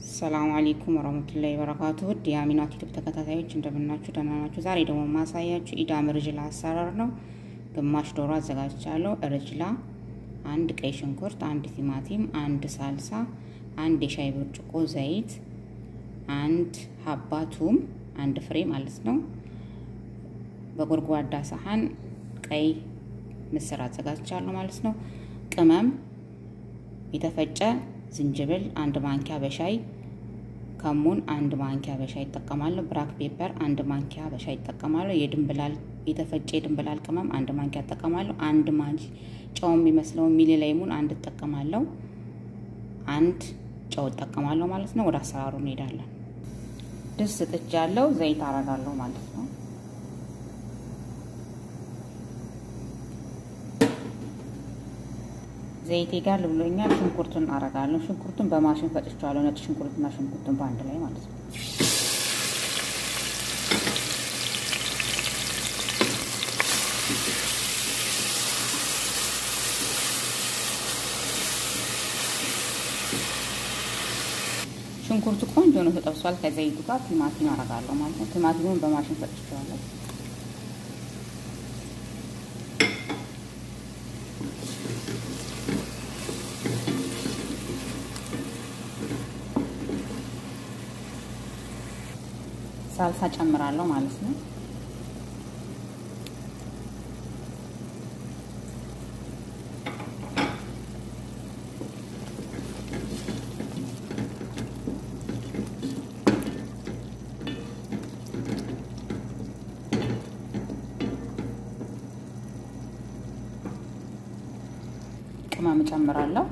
ሰላም አለይኩም ወረህመቱላሂ ወበረካቱ ውድ የአሚናት ዩቱብ ተከታታዮች እንደምናችሁ ደህና ናችሁ? ዛሬ ደግሞ ማሳያችሁ ኢዳም ርጅላ አሰራር ነው። ግማሽ ዶሮ አዘጋጅቻለሁ። ርጅላ፣ አንድ ቀይ ሽንኩርት፣ አንድ ቲማቲም፣ አንድ ሳልሳ፣ አንድ የሻይ ብርጭቆ ዘይት፣ አንድ ሀባ ቱም፣ አንድ ፍሬ ማለት ነው። በጎድጓዳ ሳህን ቀይ ምስር አዘጋጅቻለሁ ማለት ነው። ቅመም የተፈጨ ዝንጅብል አንድ ማንኪያ በሻይ ከሙን አንድ ማንኪያ በሻይ ይጠቀማለሁ። ብራክ ፔፐር አንድ ማንኪያ በሻይ ይጠቀማለሁ። የድንብላል የተፈጨ የድንብላል ቅመም አንድ ማንኪያ ይጠቀማለሁ። አንድ ማንኪ ጨው የሚመስለው ሚሊ ላይሙን አንድ እጠቀማለሁ። አንድ ጨው እጠቀማለሁ ማለት ነው። ወደ አሰራሩ እንሄዳለን። ድስት ጥጃለሁ። ዘይት አረጋለሁ ማለት ነው። ዘይቴ ጋር ልብሎኛል። ሽንኩርቱን አረጋለሁ። ሽንኩርቱን በማሽን ፈጭቼዋለሁ። ነጭ ሽንኩርትና ሽንኩርቱን በአንድ ላይ ማለት ነው። ሽንኩርቱ ቆንጆ ነው ተጠብሷል። ከዘይቱ ጋር ቲማቲም አረጋለሁ ማለት ነው። ቲማቲሙን በማሽን ፈጭቼዋለሁ። ሳልሳ ጨምራለሁ ማለት ነው። ቅመም ጨምራለሁ።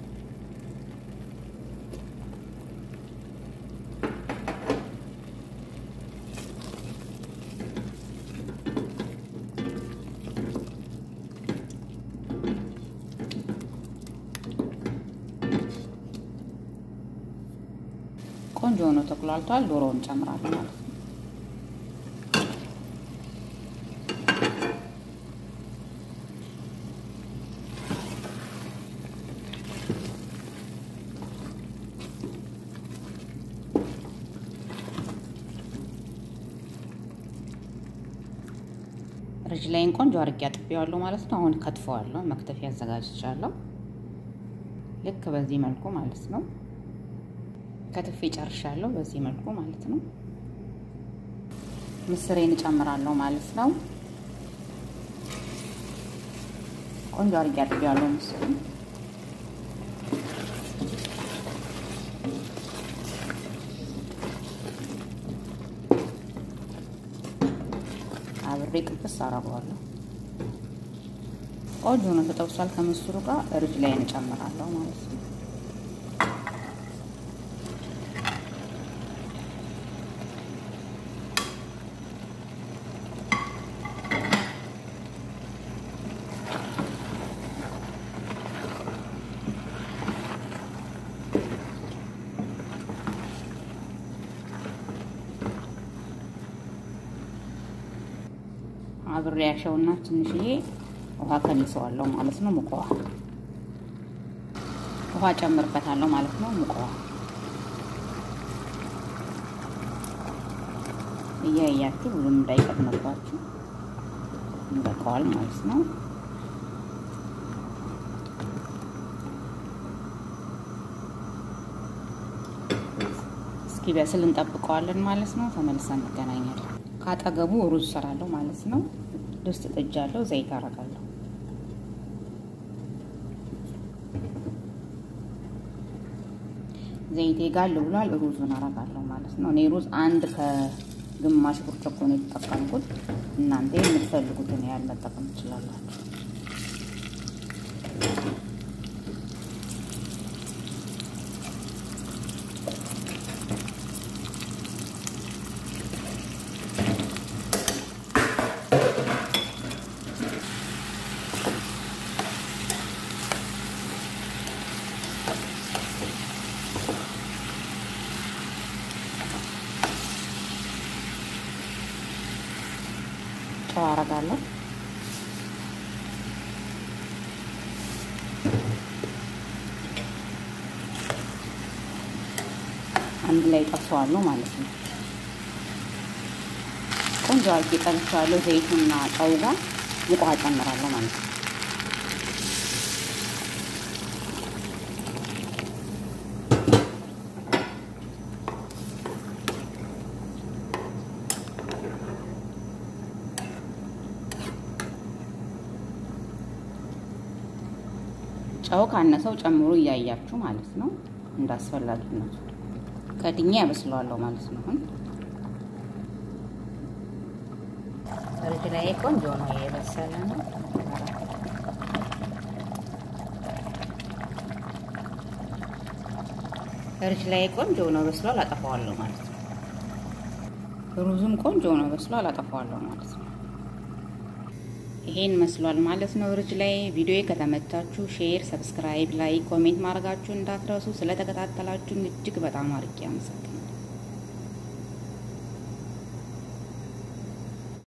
ቆንጆ ሆኖ ተቁላልቷል። ዶሮውን ጨምራለሁ ማለት ነው። ርጅ ላይን ቆንጆ አድርጌ አጥቤዋለሁ ማለት ነው። አሁን ከትፈዋለሁ። መክተፊያ አዘጋጅቻለሁ። ልክ በዚህ መልኩ ማለት ነው። ከትፌ ጨርሻለሁ። በዚህ መልኩ ማለት ነው። ምስሬን እጨምራለሁ ማለት ነው። ቆንጆ አድርጌ አጥቤዋለሁ ምስሩን። አብሬ ቅብስ አረገዋለሁ። ቆንጆ ነው ተጠብሷል። ከምስሩ ጋር ርጅ ላይ እንጨምራለሁ ማለት ነው። አብሬ ያሸውና ትንሽዬ ውሃ ከልሰዋለሁ ማለት ነው። ሙቅ ውሃ ውሃ ጨምርበታለሁ ማለት ነው። ሙቅ ውሃ እያያችሁ ብዙም እንዳይቀጥንባችሁ ይበቃዋል ማለት ነው። እስኪ በስል እንጠብቀዋለን ማለት ነው። ተመልሰን እንገናኛለን። ካጠገቡ ሩዝ ሰራለሁ ማለት ነው። ድስት ጥጃለሁ። ዘይት አረጋለሁ። ዘይቴ ጋል ብሏል። ሩዙን አረጋለሁ ማለት ነው። እኔ ሩዝ አንድ ከግማሽ ብርጭቆ ነው የተጠቀምኩት። እናንተ የምትፈልጉትን ያህል መጠቀም ትችላላችሁ። ጨው አረጋለሁ። አንድ ላይ ጠብሰዋለሁ ማለት ነው። ቆንጆ አድርጌ ጠብሰዋለሁ። ዘይቱና ጨው ጋር ሙቋ ጨምራለሁ ማለት ነው። ጨው ካነሰው ጨምሮ እያያችሁ ማለት ነው። እንዳስፈላጊነቱ ከድኛ ያበስለዋለሁ ማለት ነው። አሁን እርድ ላይ ቆንጆ ነው የበሰለ ነው። እርድ ላይ ቆንጆ ነው በስሏል፣ አጠፋዋለሁ ማለት ነው። ሩዙም ቆንጆ ነው በስሏል፣ አጠፋዋለሁ ማለት ነው። ይሄን መስሏል ማለት ነው። እርድ ላይ ቪዲዮ ከተመቻችሁ ሼር፣ ሰብስክራይብ፣ ላይክ፣ ኮሜንት ማድረጋችሁ እንዳትረሱ። ስለተከታተላችሁ እጅግ በጣም አድርጌ አመሰግናለሁ።